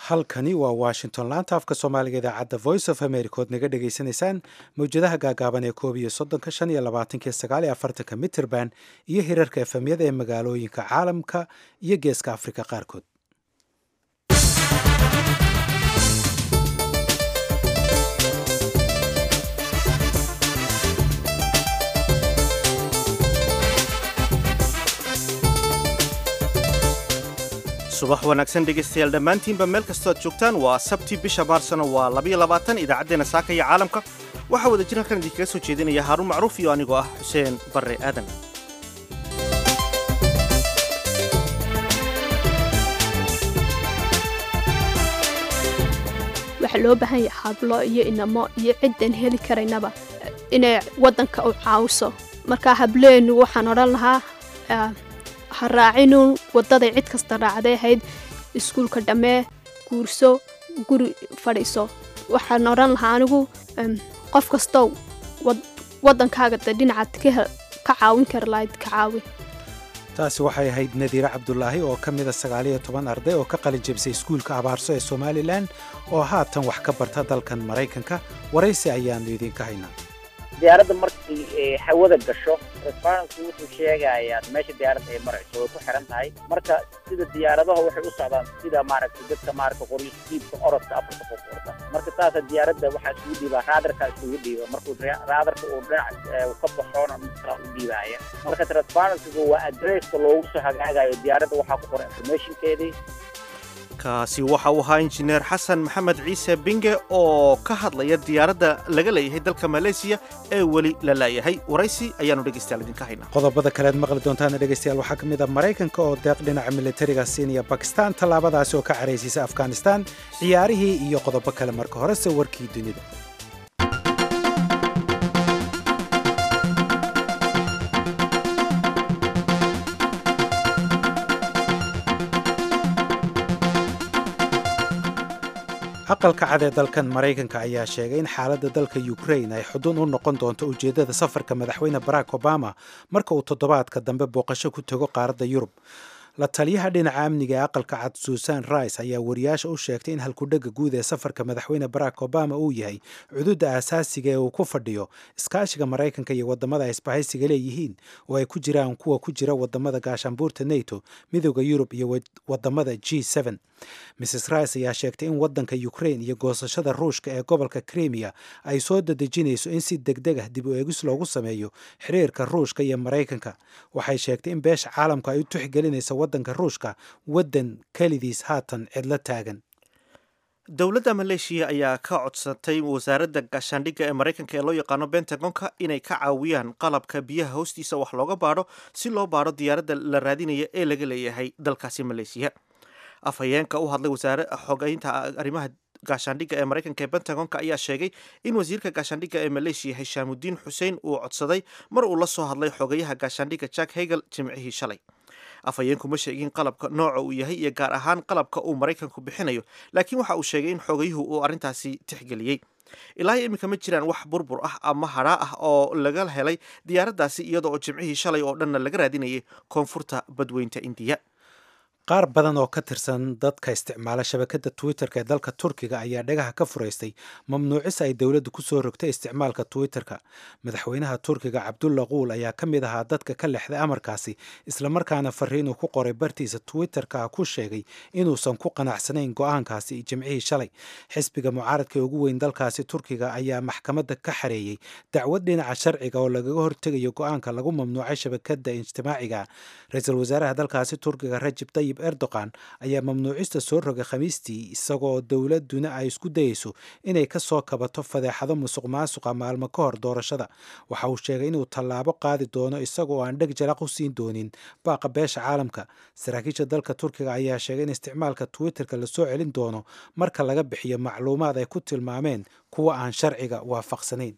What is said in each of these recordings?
halkani waa washington laanta afka soomaaliga idaacadda voice of america ood naga dhagaysanaysaan mawjadaha gaagaaban ee koob iyo soddonka shan iyo labaatanka sagaal iyo afartanka mitrband iyo hirarka efemyada ee magaalooyinka caalamka iyo geeska afrika qaarkood subax wanaagsan dhegaystayaal dhammaantiinba meel kastoo aad joogtaan waa sabti bisha maarsano waa labayo labaatan idaacaddeenna saaka iyo caalamka waxaa wada jir halkan idinkaga soo jeedinaya haaruun macruuf iyo anigoo ah xuseen barre aadan waxaa loo baahan yahay hablo iyo inamo iyo ciddan heli karaynaba inay waddanka u caawiso marka hableennu waxaan odhan lahaa ha raacinun waddaday cid kasta raacday ahayd iskuulka dhammee guurso guri fadhiiso waxaan odhan lahaa anigu qof kastow waddankaaga de dhinacaad ka caawin kari lahayd ka caawi taasi waxay ahayd nadiire cabdulaahi oo ka mida sagaaliyo toban arday oo ka qalin jebisay iskuulka abaarso ee somalilan oo haatan wax ka barta dalkan maraykanka waraysi ayaannu idiinka haynaa diyaaradda markay hawada gasho resbaranku wuxuu sheegayaa meesha diyaaradda ay marayso way ku xiran tahay marka sida diyaaradaha waxay u socdaan sida maaragtay dadka maaragta qoryiskiibka orodka afarta qof orda marka saasa diyaaradda waxaa isugu dhiibaa raadarka isugu dhiiba markuu raadarka uu dhinac ka baxoona mid kala u dhiibaaya marka transparencyga waa adresska loogu soo hagaagayo diyaaradda waxaa ku qoran informationkeedii kaasi waxa uu ahaa injineer xasan maxamed ciise binge oo ka hadlaya diyaaradda laga leeyahay dalka maleesiya ee weli la laayahay waraysi ayaanu dhegaystayaal idinka haynaa qodobada kaleed maqli doontaana dhegaystayaal waxaa ka mid ah maraykanka oo deeq dhinaca militariga siinaya bakistan tallaabadaasi oo ka caraysiisa afghanistan ciyaarihii iyo qodobo kale marka horese warkii dunida aqalka cad ee dalkan maraykanka ayaa sheegay in xaaladda dalka ukrain ay xudun u noqon doonto ujeeddada safarka madaxweyne barack obama marka uu toddobaadka dambe booqasho ku tago qaaradda yurub la taliyaha dhinaca amniga ee aqalka cad susan rice ayaa wariyaasha u sheegtay in halkudhega guud ee safarka madaxweyne barack obama uu yahay cududa aasaasiga ee uu ku fadhiyo iskaashiga maraykanka iyo wadamada ay isbahaysiga leeyihiin oo ay ku jiraan kuwa ku jira wadamada gaashaanbuurta nato midooda yurub iyo wadamada g mrs rice ayaa sheegtay in wadanka ukrain iyo goosashada ruushka ee gobolka krimiya ay soo dadejinayso in si degdeg ah dib u eegis loogu sameeyo xiriirka ruushka iyo maraykanka waxay sheegtay in beesha caalamka ay u tixgelinayso wadanka ruushka wadan kelidiis haatan cidlo taagan dowladda maleeshiya ayaa ka codsatay wasaaradda gaashaandhigga ee maraykanka ee loo yaqaano bentagonka inay ka caawiyaan qalabka biyaha hoostiisa wax looga baadho si loo baadho diyaaradda la raadinaya ee laga leeyahay dalkaasi maleeshiya afhayeenka u hadlay wasaare xogeynta arrimaha gaashaandhigga ee maraykanka ee bentagonka ayaa sheegay in wasiirka gaashaandhigga ee maleeshiya hishaamudiin xuseen uu codsaday mar uu la soo hadlay xogeyaha gaashaandhigga jack hegel jimcihii shalay afhayeenku ma sheegin qalabka nooca uu yahay iyo gaar ahaan qalabka uu maraykanku bixinayo laakiin waxa uu sheegay in xogayuhu uu arrintaasi tixgeliyey ilaa iminka ma jiraan wax burbur ah ama hadhaa ah oo laga helay diyaaraddaasi iyada oo jimcihii shalay oo dhanna laga raadinayay koonfurta badweynta indiya qaar badan oo ka tirsan dadka isticmaala shabakadda twitterka ee dalka turkiga ayaa dhagaha ka furaystay mamnuucis ay dowladdu ku soo rogtay isticmaalka twitterka madaxweynaha turkiga cabdulla quul ayaa ka mid ahaa dadka ka lexday amarkaasi islamarkaana fariinuu ku qoray bartiisa twitterka ku sheegay inuusan ku qanacsanayn go-aankaasi jimcihii shalay xisbiga mucaaradka ee ugu weyn dalkaasi turkiga ayaa maxkamadda ka xareeyey dacwad dhinaca sharciga oo lagaga hortegayo go-aanka lagu mamnuucay shabakadda ijtimaaciga ra-iisul wasaaraha dalkaasi turkiga rajib tayib erdogan ayaa mamnuucista soo rogay khamiistii isagoo dowladuna ay isku dayeyso inay ka soo kabato fadeexado musuq maasuqa maalmo ka hor doorashada waxa uu sheegay inuu tallaabo qaadi doono isagoo aan dheg jalaq u siin doonin baaqa beesha caalamka saraakiisha dalka turkiga ayaa sheegay in isticmaalka twitterka lasoo celin doono marka laga bixiyo macluumaad ay ku tilmaameen kuwa aan sharciga waafaqsanayn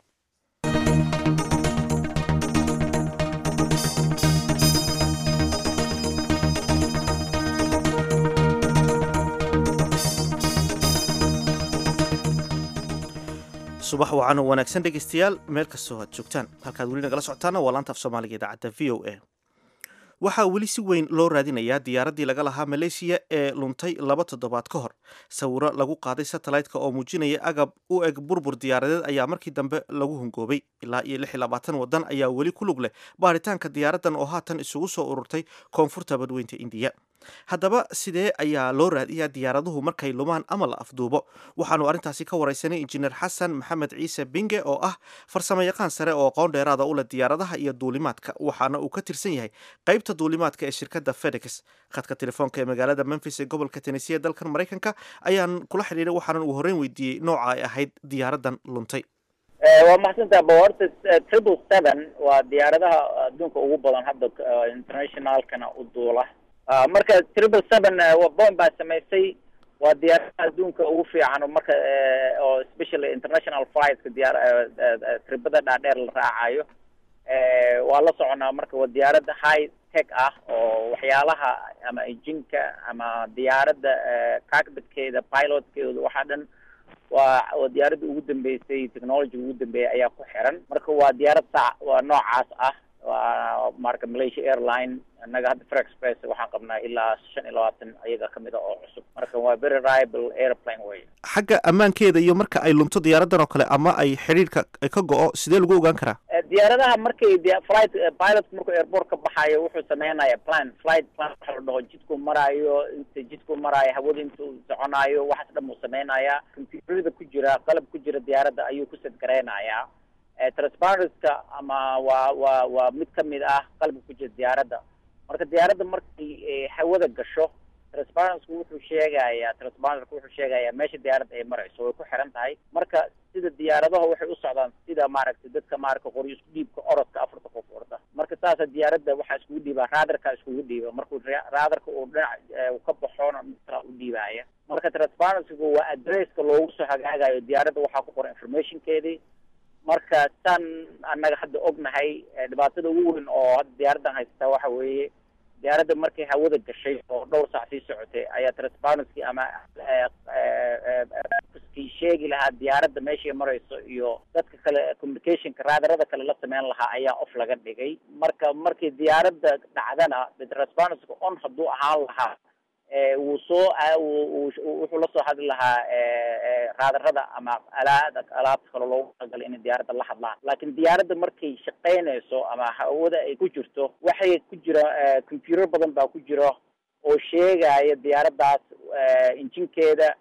subax wacan oo wanaagsan dhegaystayaal meel kastoo aad joogtaan halkaad weli nagala socotaana waa laanta af soomaaliga idaacadda v o a waxaa weli si weyn loo raadinayaa diyaaraddii laga lahaa maleeshiya ee luntay laba toddobaad ka hor sawiro lagu qaaday satellite-ka oo muujinaya agab u eg burbur diyaaradeed ayaa markii dambe lagu hungoobay ilaa iyo lix iyo labaatan waddan ayaa weli ku lug leh baaritaanka diyaaraddan oo haatan isugu soo ururtay koonfurta badweynta indiya haddaba sidee ayaa loo raadiyaa diyaaraduhu markay lumaan ama la afduubo waxaanu arrintaasi ka waraysanay injineer xasan maxamed ciise binge oo ah farsamo yaqaan sare oo aqoon dheeraada u leh diyaaradaha iyo duulimaadka waxaana uu ka tirsan yahay qaybta duulimaadka ee shirkadda fedex khadka telefoonka ee magaalada memphis ee gobolka tennessee ee dalkan maraykanka ayaan kula xidhiiray waxaanan uu horreyn weydiiyey nooca ay ahayd diyaaraddan luntay waa maxsantaa ba horta triple seven waa diyaaradaha adduunka ugu badan hadda internationalkana u duula marka triple seven boin baa samaysay waa diyaaradaha adduunka ugu fiican marka oo especially international flightska diyaar tribada dhaadheer la raacayo waa la soconaa marka waa diyaaradda high tech ah oo waxyaalaha ama injinka ama diyaaradda cockpitkeeda pilotkeeda waxaa dhan waa waa diyaaradda ugu dambeysay technology ugu dambeeyay ayaa ku xiran marka waa diyaarad sac waa noocaas ah waa marka malaysia airline annaga hadda fre express waxaan qabnaa ilaa shan iyo labaatan ayaga kamid a oo cusub marka waa very riable airplane way xagga ammaankeeda iyo marka ay lunto diyaaraddan oo kale ama ay xidhiirka ka go-o sidee lagu ogaan karaa diyaaradaha markay flight pilotku markuu airport ka baxayo wuxuu sameynaya plan flight plan waxa la dhaho jidku maraayo inta jidku maraayo hawada intuu soconaayo waxaas dhan buu sameynaya computerada ku jira qalab ku jira diyaaradda ayuu ku sadgareynayaa transparentka ama waa waa waa mid kamid ah qalabka ku jira diyaaradda marka diyaaradda markay hawada gasho transparentsku wuxuu sheegayaa transparentka wuxuu sheegayaa meesha diyaaradda ay marayso way ku xiran tahay marka sida diyaaradaha waxay u socdaan sida maaragtay dadka maaragta qoryo isku dhiibka orodka afarta qof orda marka saasa diyaaradda waxaa iskugu dhiibaa raadarka iskugu dhiiba markuu raadarka uu dhinac ka baxoona midkala u dhiibaya marka transparencygu waa adresska loogu soo hagaagayo diyaaradda waxaa ku qoran informationkeedii marka saan annaga hadda ognahay dhibaatada ugu weyn oo hadda diyaaraddan haysata waxa weeye diyaaradda markay hawada gashay oo dhowr saac sii socotay ayaa transparency ama kii sheegi lahaa diyaaradda meeshay marayso iyo dadka kale communicationka raadarada kale la sameyn lahaa ayaa off laga dhigay marka markii diyaaradda dhacdana transparencyga on hadduu ahaan lahaa wuu soo wuxuu lasoo hadli lahaa raadarada ama alaada alaabta kale loogu talagalay inay diyaaradda la hadlaan laakiin diyaaradda markay shaqaynayso ama hawada ay ku jirto waxay ku jira computer badan baa ku jira oo sheegaya diyaaraddaas injinkeeda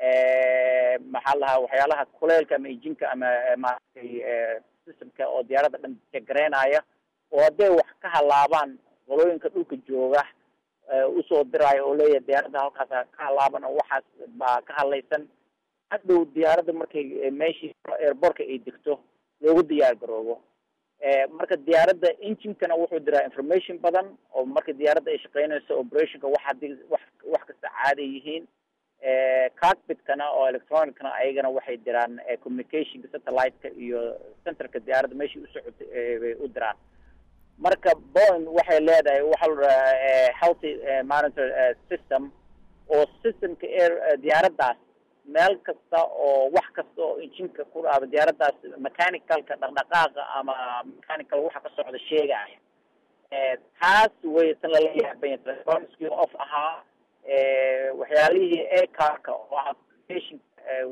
maxaa lahaa waxyaalaha kuleylka ama injinka ama maaragtay systemka oo diyaaradda dhan jagareynaya oo hadday wax ka halaabaan qolooyinka dhulka jooga usoo diraayo oo leeyahay diyaaradda halkaas ka halaaban oo waxaas baa ka hadlaysan hadhow diyaaradda markay meeshii airbortka ay degto loogu diyaar garoobo marka diyaaradda enginkana wuxuu diraa information badan oo marka diyaaradda ay shaqeynayso operationka wax haddii wax wax kasta caada yihiin cockpitkana oo electronicna ayagana waxay diraan communicationka satellite-ka iyo centerka diyaaradda meeshii usocotay bay u diraan marka boin waxay leedahay waxa la dhahaa healthy monitor system oo systemka air diyaaraddaas meel kasta oo wax kasta oo injinka ku dhaaba diyaaraddaas mechanicalka dhaqdhaqaaqa ama mechanical waxa ka socda sheegaya taas way tan lala yaabanya transparency off ahaa waxyaalihii acarka oo ah communication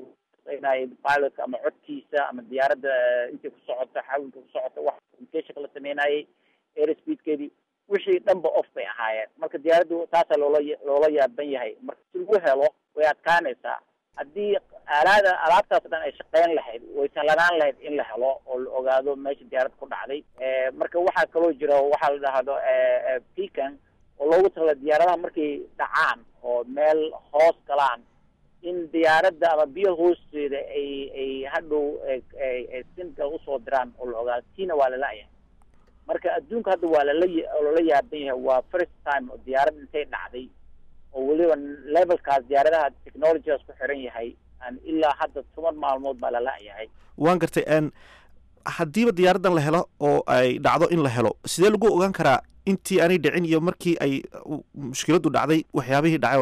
pilotka ama codkiisa ama diyaaradda intay ku socoto xawilka ku socoto wax communicationka la sameynayay airspeedkeedii wixii dhanba off bay ahaayeen marka diyaaraddu taasaa loola loola yaaban yahay marka si lagu helo way adkaanaysaa haddii aalaada alaabtaas dhan ay shaqeyn lahayd way sahlanaan lahayd in la helo oo la ogaado meesha diyaaradda ku dhacday marka waxaa kaloo jira waxaa la dhahdo pecan oo loogu talala diyaaradaha markay dhacaan oo meel hoos galaan in diyaaradda ama biyo hoosteeda ay ay hadhow sinka usoo diraan oo la ogaado tiina waa lala-yahay marka adduunka hadda waa lala loola yaaban yahay waa first time oo diyaarad intay dhacday oo weliba levelkaas diyaaradaha technologygaas ku xiran yahay ilaa hadda toban maalmood baa lala-yahay waan gartay haddiiba diyaaraddan la helo oo ay dhacdo in la helo sidee lagu ogaan karaa intii aanay dhicin iyo markii ay mushkiladdu dhacday waxyaabihii dhacay oo dhan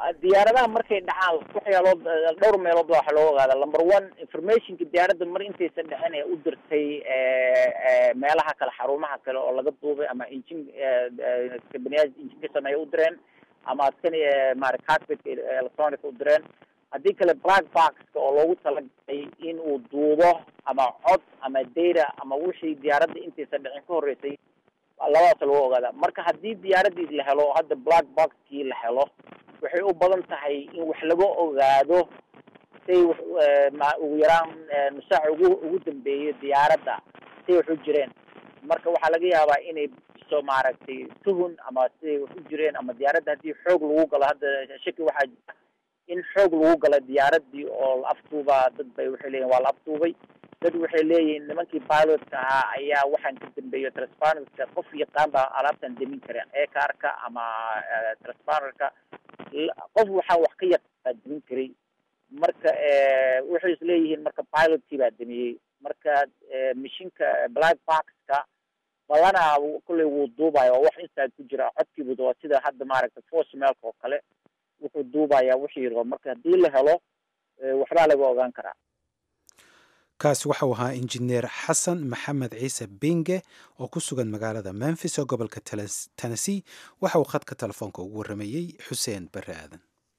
diyaaradaha markay dhacaan waxyaalood dhowr meelood baa waxa loo ogaada number one informationka diyaaradda mar intaysan dhicin ee u dirtay meelaha kale xarumaha kale oo laga duubay ama injin kabaniyaa injinka sameeya u direen ama askani maara carpetka electronic u direen haddii kale black boxka oo loogu talagalay in uu duubo ama cod ama data ama wixii diyaaradda intaysan dhicin ka horreysay labadaas lagu ogaada marka haddii diyaaradii la helo hadda black boxkii la helo waxay u badan tahay in wax laga ogaado say wax ma ugu yaraan nusaac ugu ugu dambeeyo diyaaradda say wax u jireen marka waxaa laga yaabaa inay so maaragtay tuhun ama siday wax u jireen ama diyaaradda haddii xoog lagu galo hadda shaki waxaa jira in xoog lagu gala diyaaradii oo la aftuubaa dad bay waxay leeyihin waa la aftuubay dad waxay leeyihiin nimankii pilotka ahaa ayaa waxaan ka dambeeyo transparentka qof yaqaan baa alaabtan demin kareen ecarka ama transparentka qof waxaa wax ka yaqaan demin karay marka waxay isleeyihiin marka pilotkii baa demiyey marka mashinka black boxka badanaa kulley wuu duubaya oo wax inside ku jira codkiibu waa sida hadda maaragta force mailka oo kale wuxuu duubayaa wixii rabo marka haddii la helo waxbaa laga ogaan karaa kaasi waxau ahaa injineer xasan maxamed ciise binge oo ku sugan magaalada memphis oo gobolka tennessee waxa uu khadka telefoonka ugu warramayey xuseen barre aadan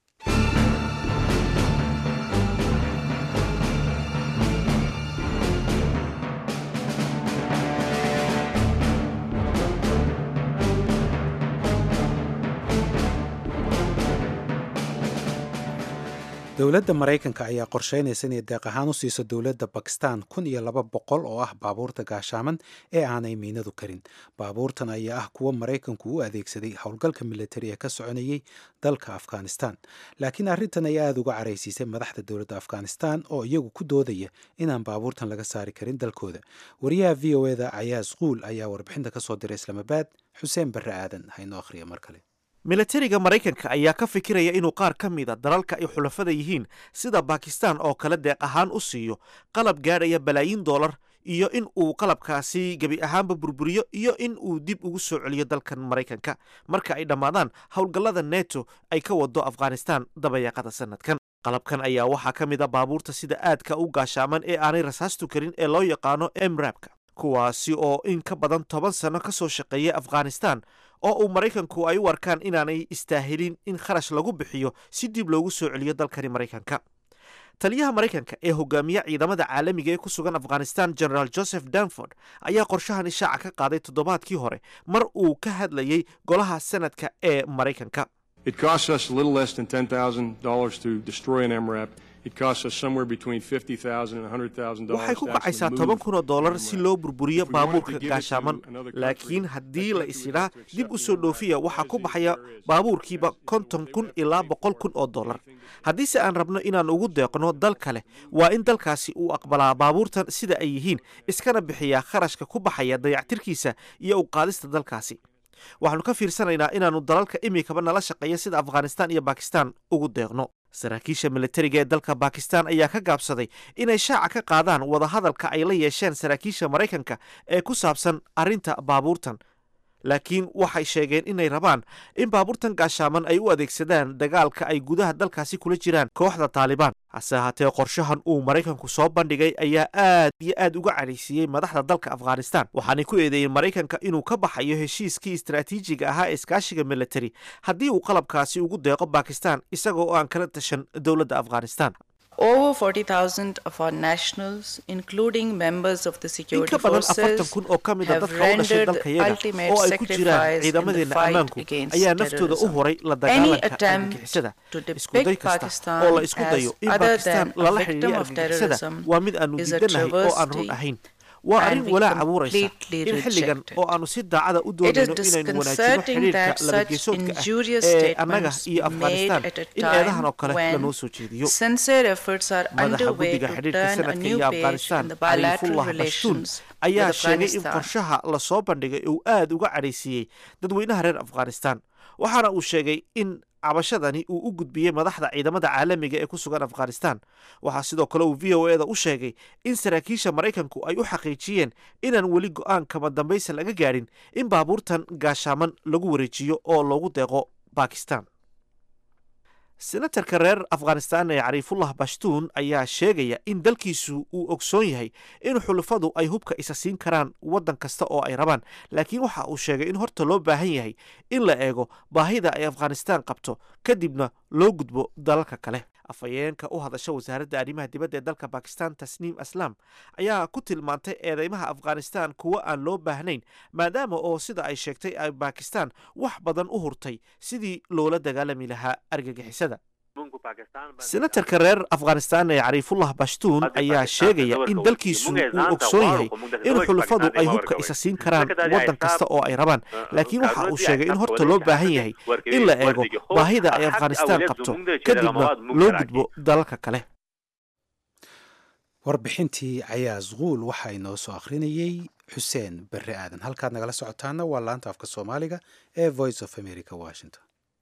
dowladda maraykanka ayaa qorsheynaysa inay deeq ahaan u siiso dowladda bakistan kun iyo laba boqol oo ah baabuurta gaashaaman ee aanay miinadu karin baabuurtan ayaa ah kuwa maraykanku u adeegsaday howlgalka militari ee ka soconayay dalka afghanistan laakiin arrintan ayaa aada uga caraysiisay madaxda dowladda afghanistan oo iyagu ku doodaya inaan baabuurtan laga saari karin dalkooda wariyaha v o eda cayaas quul ayaa warbixinta kasoo diray islaamabaad xuseen barre aadan haynoo akhriya mar kale milatariga maraykanka ayaa ka fikiraya inuu qaar ka mida dalalka ay xulafada yihiin sida bakistan oo kale deeq ahaan u siiyo qalab gaadhaya balaayiin dollar iyo in uu qalabkaasi gebi ahaanba burburiyo iyo in uu dib ugu soo celiyo dalkan maraykanka marka ay dhammaadaan howlgallada neto ay ka wado afghanistan dabayaaqada sanadkan qalabkan ayaa waxaa ka mid a baabuurta sida aadka u gaashaaman ee aanay rasaastu karin ee loo yaqaano emrabka kuwaasi oo in ka badan toban sano ka soo shaqeeya afghanistan oo uu maraykanku ay u arkaan inaanay istaahilin in kharash lagu bixiyo si dib loogu soo celiyo dalkani maraykanka taliyaha maraykanka ee hogaamiya ciidamada caalamiga ee ku sugan afghanistan generaal joseph danford ayaa qorshahan ishaaca ka qaaday toddobaadkii hore mar uu ka hadlayey golaha sanadka ee maraykanka waxay ku kacaysaa toban kun oo dollar si loo burburiyo baabuurka gaashaaman laakiin haddii la isidhaa dib u soo dhoofiya waxaa ku baxaya baabuurkiiba konton kun ilaa boqol kun oo dollar haddiise aan rabno inaan ugu deeqno dal kale waa in dalkaasi uu aqbalaa baabuurtan sida ay yihiin iskana bixiyaa kharashka ku baxaya dayactirkiisa iyo u qaadista dalkaasi waxaanu ka fiirsanaynaa inaannu dalalka imikaba nala shaqeeya sida afghanistan iyo bakistan ugu deeqno saraakiisha militariga ee dalka bakistan ayaa ka gaabsaday inay shaaca ka qaadaan wadahadalka ay la yeesheen saraakiisha maraykanka ee ku saabsan arrinta baabuurtan laakiin waxay sheegeen inay rabaan in baabuurtan gaashaaman ay u adeegsadaan dagaalka ay gudaha dalkaasi kula jiraan kooxda taalibaan hase ahaatee qorshahan uu maraykanku soo bandhigay ayaa aad iyo aad uga cadhaysiiyey madaxda dalka afghanistan waxaanay ku eedeeyeen maraykanka inuu ka baxayo heshiiskii istaraatiijiga ahaa ee iskaashiga militari haddii uu qalabkaasi ugu deeqo bakistan isagoo oo aan kala tashan dowladda afghanistan Over 40,000 of our nationals, including members of the in security ka badan afartan forces, kun oo ka mid a have dadka u dhashay rendered dalka the yaga ultimate oo ay ku jiraan sacrifice in the ciidamadeena fight ammaanku against ayaa naftooda u terrorism. horay la Any dagaalanka attempt argagixisada to iskuday depict kasta Pakistan oo la isku dayo as in other bakistan than a lala victim xidhiiriyo of argagixisada terrorism waa mid aanu is a diidanahay oo aan run travesty ahayn waa and arrin we walaac abuuraysa completely in xilligan reject it. oo aanu si daacada u It is doonayno inaynu wanaajino disconcerting xidhiirka that such labageesoodka ah injurious ee annaga statements iyo be made afghanistan at a in eedahan oo time kale when lanoo soo jeediyo sincere efforts are madaxa underway guddiga to xidhiirka turn a sanadka new iyo page afghanistan in the bilateral caliifullah bashuun relations ayaa with sheegay in Afghanistan. qorshaha lasoo bandhigay uu aad uga cadhaysiiyey dadweynaha reer afghanistan waxaana uu sheegay in cabashadani uu u gudbiyey madaxda ciidamada caalamiga ee ku sugan afghanistan waxaa sidoo kale uu v o eda u sheegay in saraakiisha maraykanku ay u xaqiijiyeen inaan weli go-aan kama dambaysa laga gaadhin in baabuurtan gaashaaman lagu wareejiyo oo loogu deeqo bakistan senatarka reer afghanistan ee cariifullah bashtuun ayaa sheegaya in dalkiisu uu ogsoon yahay in xulufadu ay hubka isa siin karaan waddan kasta oo ay rabaan laakiin waxa uu sheegay in horta loo baahan yahay in la eego baahida ay afghanistan qabto kadibna loo gudbo dalalka kale afhayeenka u hadasha wasaaradda arrimaha dibadda ee dalka bakistan tasniim aslam ayaa ku tilmaantay eedeymaha afghanistan kuwo aan loo baahnayn maadaama oo sida ay sheegtay ay bakistan wax badan u hurtay sidii loola dagaalami lahaa argagixisada senatarka reer afghanistan ee cariifullah bashtuun ayaa sheegaya in dalkiisu uu ogsoon yahay in xulufadu ay hubka isa siin karaan waddan kasta oo ay rabaan laakiin waxa uu sheegay in horta loo baahan yahay in la eego baahida ay afghanistan qabto kadibna loo gudbo dalalka kale warbixintii cayaas quul waxaa inoo soo akhrinayey xuseen berre aadan halkaad nagala socotaana waa laanta afka soomaaliga ee voice of america washington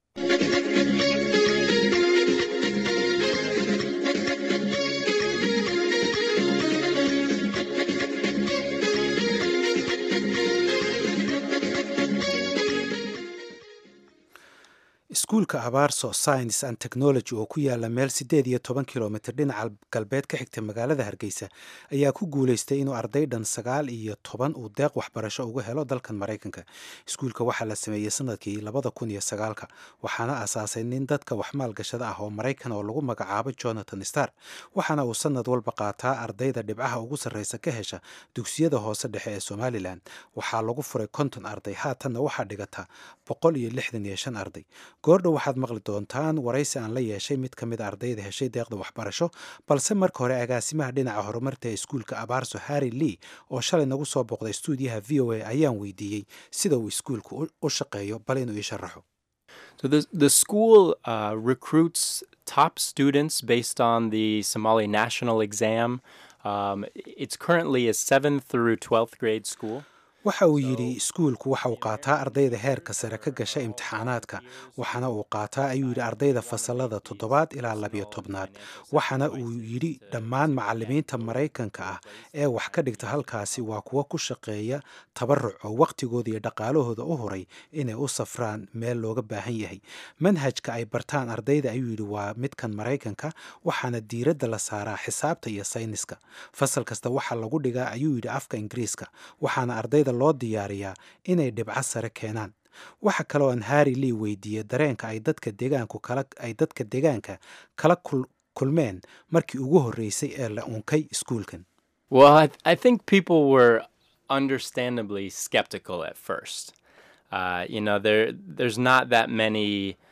iskuulka abaarso science and technology oo ku yaala meel siddeed iyo toban kilomitr dhinaca galbeed ka xigta magaalada hargeysa ayaa ku guulaystay inuu arday dhan sagaal iyo toban uu deeq waxbarasho uga helo dalkan maraykanka iskuulka waxaa la sameeyey sanadkii labada kun iyo sagaalka waxaana aasaasay nin dadka waxmaalgashada ah oo maraykan oo lagu magacaabo jonathan star waxaana uu sanad walba qaataa ardayda dhibcaha ugu sarreysa ka hesha dugsiyada hoose dhexe ee somalilan waxaa lagu furay konton arday haatanna waxaa dhigata boqol iyo lixdan iyo shan arday goordhow waxaad maqli doontaan waraysi aan la yeeshay mid ka mid a ardayda heshay deeqda waxbarasho balse marka hore agaasimaha dhinaca horumarta ee iskuulka abaarso harry lee oo shalay nagu soo booqday stuudiyaha v o a ayaan weydiiyey sida uu iskuulku u shaqeeyo bal inuu ii sharaxo So the the school uh, recruits top students based on the Somali national exam. Um, it's currently a seventh through twelfth grade school. waxa uu yidhi iskuulku waxa uu qaataa ardayda heerka sare ka gasha imtixaanaadka waxaana uu qaataa ayuu yidhi ardayda fasalada toddobaad ilaa labiyo tobnaad waxaana uu yidhi dhammaan macalimiinta maraykanka ah ee wax ka dhigta halkaasi waa kuwa ku shaqeeya tabaruc oo wakhtigooda iyo dhaqaalahooda u huray inay u safraan meel looga baahan yahay manhajka ay bartaan ardayda ayuu yidhi waa midkan maraykanka waxaana diiradda la saaraa xisaabta iyo sayniska fasal kasta waxaa lagu dhigaa ayuu yidhi afka ingiriiska waxaana ardayda loo diyaariyaa inay dhibco sare keenaan waxa kaloo aan harry lee weydiiyey dareenka ay dadka deegaanku kala ay dadka deegaanka kala kulmeen markii ugu horreysay ee la unkay iskuulkan Well, I, I think people were understandably skeptical at first. Uh, you know, there there's not that many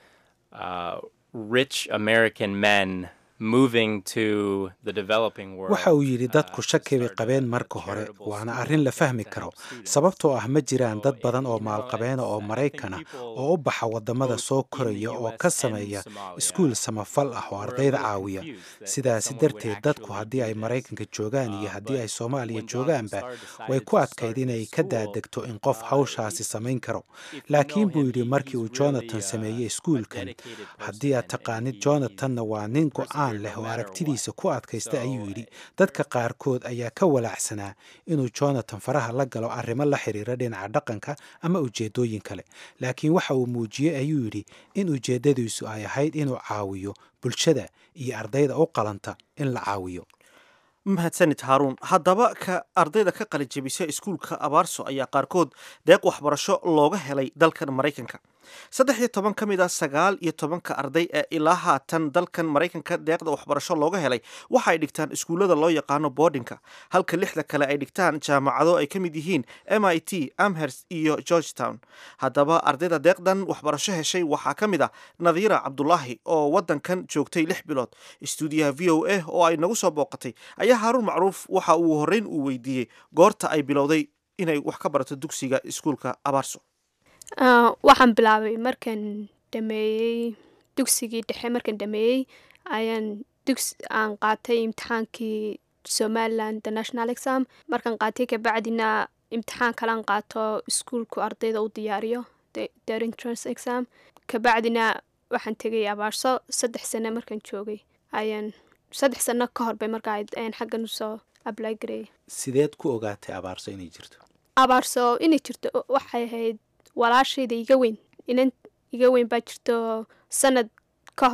uh, rich American men moving to the developing world. waxa uu yidhi dadku shaki bay qabeen marka hore waana arrin la fahmi karo sababtoo ah ma jiraan dad badan oo maalqabeena oo maraykan ah oo u baxa waddamada soo koraya oo ka sameeya iskuul samafal ah oo ardayda caawiya sidaasi darteed dadku haddii ay maraykanka joogaan iyo haddii ay soomaaliya joogaanba way ku adkayd inay ka daadegto in qof hawshaasi samayn karo laakiin buu yidhi markii uu jonathan sameeyey iskuulkan haddii aad taqaanid jonathanna waa nin go-aan leh oo aragtidiisa ku adkaysta ayuu yidhi dadka qaarkood ayaa ka walaacsanaa inuu jonathan faraha la galo arrimo la xiriira dhinaca dhaqanka ama ujeeddooyin kale laakiin waxa uu muujiyey ayuu yidhi in ujeeddadiisu ay ahayd inuu caawiyo bulshada iyo ardayda u qalanta in la caawiyo mahadsanid haaruun haddaba ka ardayda ka qalijabisa iskuulka abaarso ayaa qaarkood deeq waxbarasho looga helay dalkan maraykanka saddex iyo toban ka mid a sagaal iyo tobanka arday ee ilaa haatan dalkan maraykanka deeqda waxbarasho looga helay waxa ay dhigtaan iskuullada loo yaqaano boardinka halka lixda kale ay dhigtaan jaamacado ay ka mid yihiin m i t amherst iyo georgetown haddaba ardayda deeqdan waxbarasho heshay waxaa ka mid ah nadiira cabdulaahi oo waddankan joogtay lix bilood istuudiyaha v o a oo ay nagu soo booqatay ayaa haaruun macruuf waxa uu horreyn uu weydiiyey goorta ay bilowday inay wax ka barato dugsiga iskuulka abaarso waxaan bilaabay markaan dhameeyey dugsigii dhexe markaan dhameeyey ayaan dugs aan qaatay imtixaankii somaliland international exam markaan qaatay kabacdina imtixaan kalaan qaato iskuulku ardayda u diyaariyo their entrance exam kabacdina waxaan tegay abaarso saddex sano markaan joogay ayaan saddex sano ka horbay markaa ayaan xaggan usoo apply gareeyay sideed ku ogaatay abaarso inay jirto abaarso inay jirto waxay ahayd walaashayda iga weyn inan iga weyn baa jirto sanad ka hor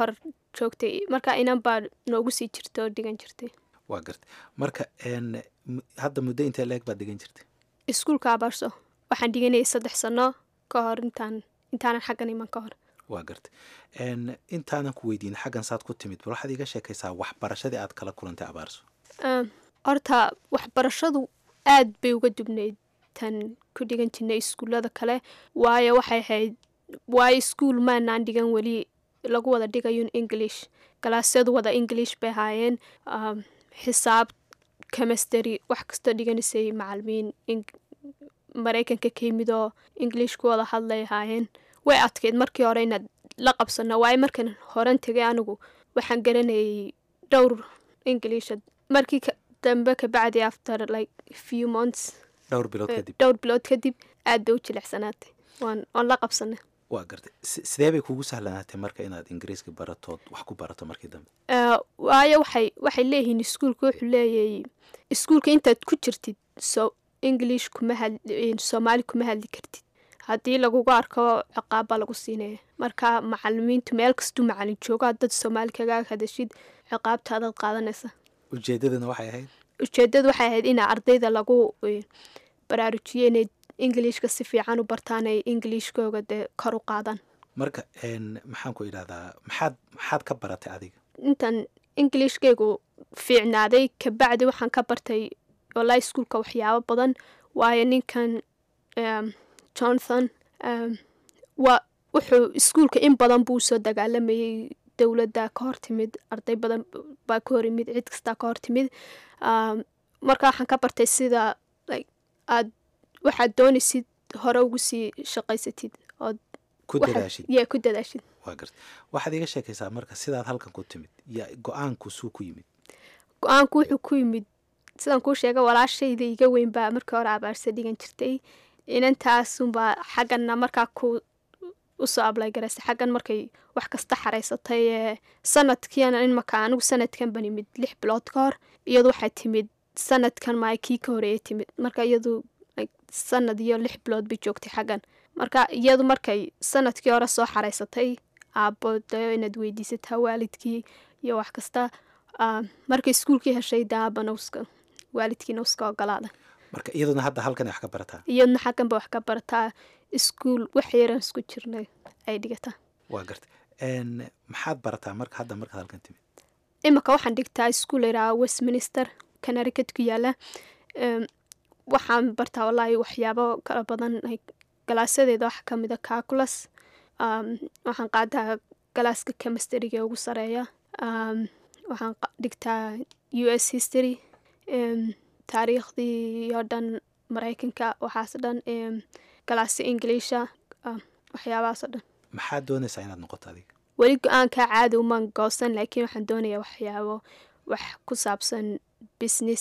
joogtay marka inan baa noogu sii jirta oo dhigan jirtay waa gartay marka n m- hadda muddo intee leeg baad dhigan jirtay iskuulka abaarso waxaan dhiganayay saddex sano ka hor intaan intaanan xaggan iman ka hor waa gartay n intaanan ku weydiin xaggan saad ku timid bal waxaad iga sheekaysaa waxbarashadii aad kala kulantay abaarso Um, horta waxbarashadu aad bay uga dubnayd tan ku dhigan jirnay iskuullada kale waayo waxay ahayd waayo iskuul maanaan dhigan weli lagu wada dhigayun english galaasyadu wada english bay ahaayeen um, xisaab chemistry wax kastoo dhiganaysay macalimiin ing- maraykanka ka yimid oo english ku wada hadlay ahaayeen way adkayd markii hore inaad la qabsano waayo markan horan tegay anigu waxaan garanayay dhowr english markii ka- dambe kabacdi after like few months dhowr bilood eh, kadib dhowr bilood kadib aad bay u jilicsanaatay waan waan la qabsanay waa gartay Si- sidee bay kugu sahlanaatay marka inaad ingiriiska baratood wax ku barato markii dambe Eh, waayo waxay waxay leeyihiin iskuulka wuxuu leeyahay iskuulka intaad ku jirtid so english kuma had soomaali kuma hadli kartid haddii lagugu arko ciqaab baa lagu siinaya marka macalimiintu meel kastuu macalin joogo haddaad soomaali kaga hadashid ciqaabtaadaad qaadanaysa ujeedadana waxay ahayd ujeedadu waxay ahayd in ardayda lagu eh, baraarujiyo inay englishka si fiican u bartaan ay englishkooga dee kor u qaadaan marka n maxaan ku idhahdaa maxaad maxaad ka baratay adiga intan englishkaygu fiicnaaday kabacdi waxaan ka bartay wallahi iskuulka waxyaabo badan waayo ninkan um, jonathan um, waa wuxuu iskuulka in badan buu soo dagaalamayay dowladda ka hor timid arday badan baa ka hor yimid cid kastaa ka hor timid um, marka waxaan ka bartay sida like aad waxaad doonaysid hore ugu sii shaqaysatid ood ku waxaad- dadaashid yeah, ku dadaashid waa gartay waxaad iga sheekaysaa marka sidaad halkan ku timid ya go-aanku suu ku yimid go-aanku wuxuu ku yimid sidaan kuu sheegay walaashayda iga weyn baa markii hore abaarsa dhigan jirtay inantaasunbaa xagganna markaa ku usoo ablaygaraysay xaggan markay wax kasta xaraysatay ee sanadkiina in markaa anigu sanadkan ban imid lix bilood ka hor iyadu waxay timid sanadkan maa kii ka horeeyay timid marka iyadu like, sanad iyo lix bilood bay joogtay xaggan marka iyadu markay sanadkii hore soo xaraysatay aabbo dayo inaad weydiisataa waalidkii iyo wax kasta Ah, markay iskuulkii heshay daabana uska waalidkiina uska ogolaada marka iyaduna hadda halkan wax ka barataa iyadna xaggan ba wax ka barataa iskuul wax yaran isku jirnay ay dhigataa waa gartay n maxaad barataa marka hadda markaad halkan timid imika waxaan dhigtaa iskuul layidhaha westminster connecticut ku yaala Em, waxaan bartaa wallaahi waxyaabo kala badan like, galaasadeeda waxa ka mid a calculus um, waxaan qaadaa galaaska chemistryga ugu sareeya um, waxaan qa- dhigtaa u s history em, taariikhdii oo dhan maraykanka waxaas dhan em, galaasya ingiliisha um, waxyaabahaasoo dhan maxaad doonaysaa inaad noqoto adiga weli go-aankaa caadi umaan goosan laakiin waxaan doonayaa waxyaabo wax ku saabsan business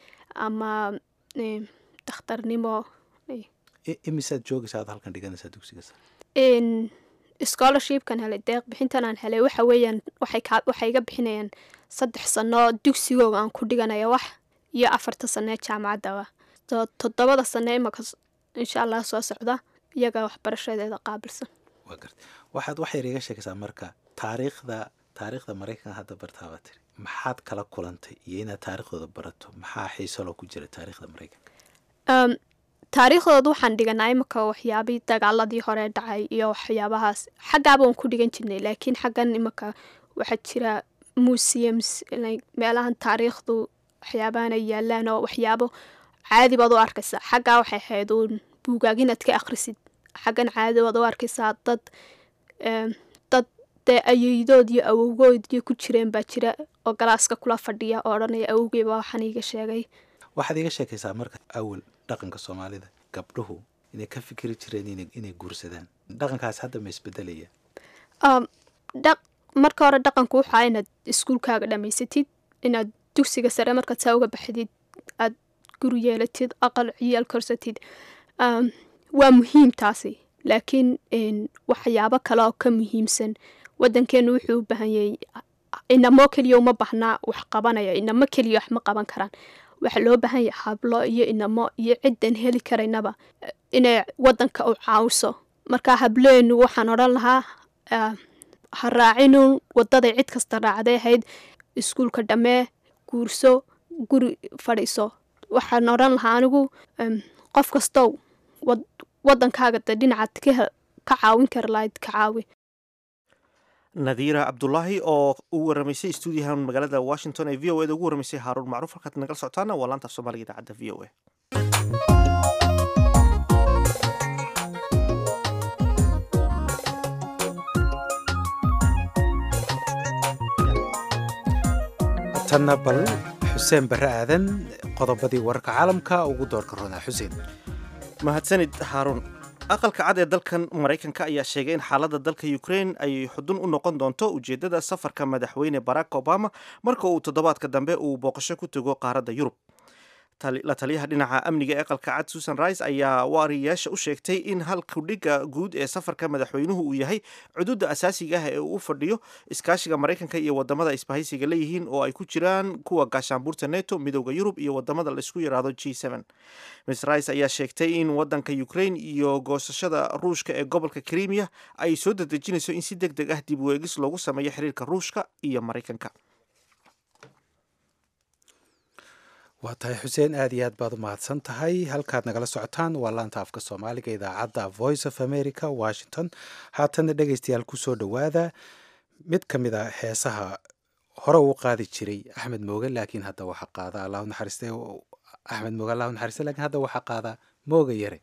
ama eh, dakhtarnimo eh, I- imisaad joogaysaa aad halkan dhiganaysaa dugsiga sare in scholarshipkan helay deeq bixintan aan helay waxa weeyaan waxay kaa waxay iga bixinayaan saddex sano dugsigooga aan ku dhiganaya wax iyo afarta sano ee jaamacaddaba so toddobada sano imaka s- insha allah soo socda iyaga waxbarashadeeda qaabilsan waa gartay waxaad wax yar iga sheekaysaa marka taariikhda taariikhda maraykanka hadda bartaa baa tiri maxaad kala kulantay iyo inaad taariikhdooda barato maxaa xiiso loo ku jira taariikhda maraykanka Um, taariikhdooda waxaan dhiganaa imika waxyaabii dagaaladii hore dhacay iyo waxyaabahaas xaggaaba waan ku dhigan jirnay laakiin xaggan imika waxaa jira museums like meelahan taariikhdu waxyaabahan ay yaalaan oo waxyaabo caadi baad u arkaysaa xaggaa waxay ahayd uun buugaag inaad ka akhrisid xaggan caadi baad u arkaysaa dad em, dad dee ayeydood iyo awowgood iyo ku jireen baa jira oo galaaska kula fadhiya oo odhanaya awowgey baa waxaan iiga sheegay waxaad iga sheekaysaa marka awal dhaqanka soomaalida gabdhuhu inay ka fikiri jireen inay, inay guursadaan dhaqankaas hadda ma isbedelaya Um, dhaq marka hore dhaqanku wuxuu ahaa inaad iskuulkaaga dhammaysatid inaad dugsiga sare markaad saa uga baxdid aad guri yeelatid aqal ciyaal korsatid um, waa muhiim taasi laakiin een, waxyaabo kale oo ka muhiimsan wadankeenu wuxuu u baahan yahay inamo keliya uma baahnaa wax qabanaya inamo keliya wax ma qaban karaan waxaa loo baahan yahay hablo iyo inamo iyo ciddan heli karaynaba eh, inay wadanka u caawiso marka hableenu waxaan odhan lahaa ah, ha raacinun wadaday cid kasta raacday ahayd iskuulka dhammee guurso guri fadhiiso waxaan odhan lahaa anigu qof kastow wadankaaga de dhinacaad ka caawin kara lahayd ka caawi nadiira cabdulaahi oo u waramaysay stuudiyahan magaalada washington ee v o eda ugu waramaysay haaruun macruuf halkaad nagala socotaana waa laanta af soomaaliga idaacadda v o a tanna bal xuseen barre aadan qodobadii wararka caalamka ugu doorka roonaa xuseen mahadsanid haaruun aqalka cad ee dalkan maraykanka ayaa sheegay in xaaladda dalka ukraine ay xudun u noqon doonto ujeeddada safarka madaxweyne barack obama marka uu toddobaadka dambe uu booqasho ku tego qaaradda yurub la taliyaha dhinaca amniga ee aqalka cad susan rice ayaa waariyaasha u sheegtay in halkudhigga guud ee safarka madaxweynuhu uu yahay cududa asaasiga ah ee uu u fadhiyo iskaashiga maraykanka iyo wadamada isbahaysiga leeyihiin oo ay ku jiraan kuwa gaashaanbuurta neto midooda yurub iyo wadamada laisku yiraahdo g miss rice ayaa sheegtay in wadanka ukraine iyo goosashada ruushka ee gobolka krimiya ay soo dadejinayso in si deg deg ah dib u eegis loogu sameeyo xiriirka ruushka iyo maraykanka waa tahay xuseen aad iyo aad baad u mahadsan tahay halkaad nagala socotaan waa laanta afka soomaaliga idaacadda voice of america washington haatana dhegaystayaal kusoo dhowaada mid ka mid a heesaha hore uu qaadi jiray axmed mooge laakiin hadda waxaa qaada allahu naxariiste axmed mooge allahu naxariiste lakiin hadda waxaa qaada mooga yare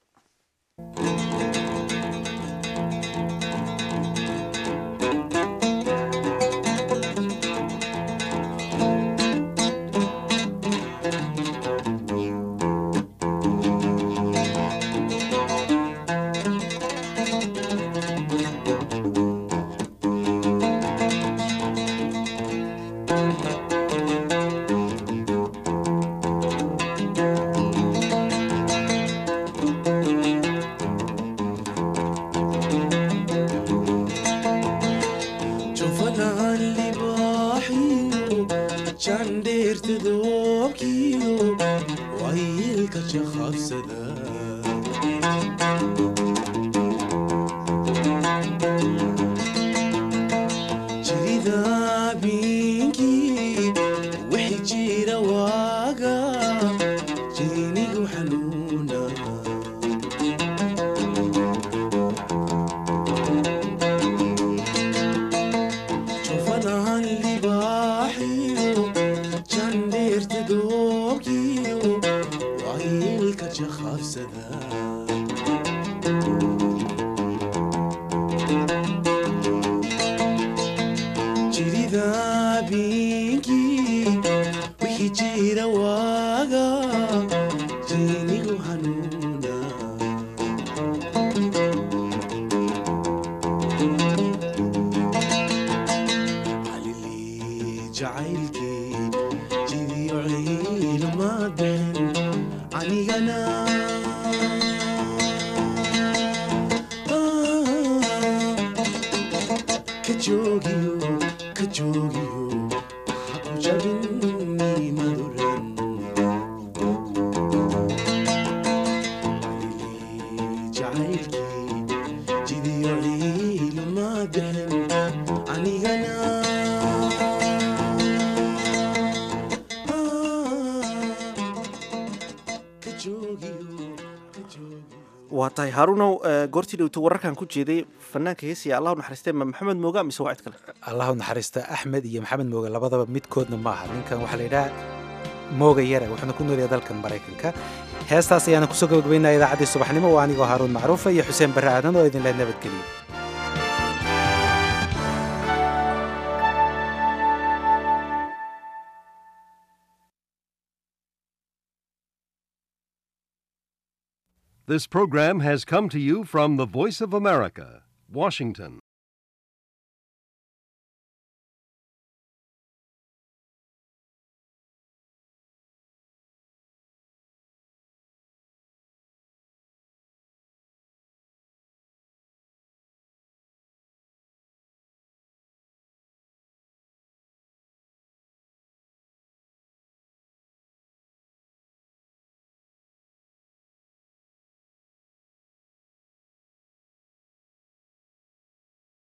waa tahay haaruunow goortii dhowto wararkan ku jeeday fanaanka heesiya allahu naxariiste ma maxamed mooga mise waa cid kale allahu naxariista axmed iyo maxamed mooge labadaba midkoodna maaha ninkan waxaa la yidhaha mooga yare wuxuuna ku noolyahay dalkan maraykanka heestaas ayaana kusoo gabagabaynaya idaacaddii subaxnimo waa anigoo haaruun macruufa iyo xuseen barre aadan oo idinleh nabadgeliyo This program has come to you from the Voice of America, Washington.